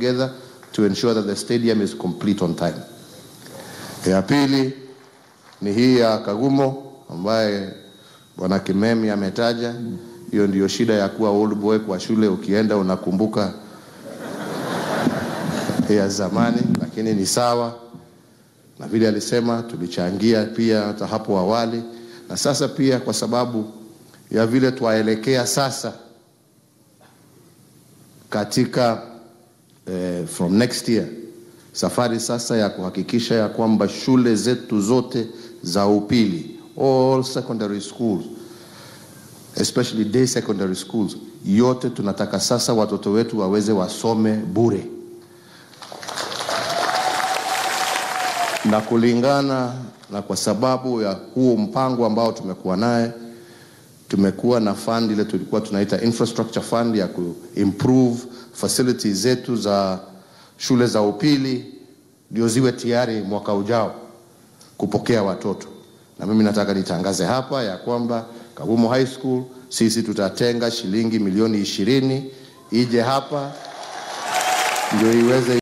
together to ensure that the stadium is complete on time. Ya pili ni hii ya Kagumo ambaye bwana Kimemi ametaja. Hiyo ndiyo shida ya kuwa old boy kwa shule, ukienda unakumbuka ya zamani, lakini ni sawa na vile alisema, tulichangia pia hata hapo awali, na sasa pia kwa sababu ya vile twaelekea sasa katika eh, from next year safari sasa ya kuhakikisha ya kwamba shule zetu zote za upili all secondary schools especially day secondary schools yote tunataka sasa watoto wetu waweze wasome bure na kulingana na kwa sababu ya huo mpango ambao tumekuwa naye tumekuwa na fund ile tulikuwa tunaita infrastructure fund ya kuimprove facilities zetu za shule za upili ndio ziwe tayari mwaka ujao kupokea watoto na mimi nataka nitangaze hapa ya kwamba Kagumo High School sisi tutatenga shilingi milioni ishirini ije hapa ndio iweze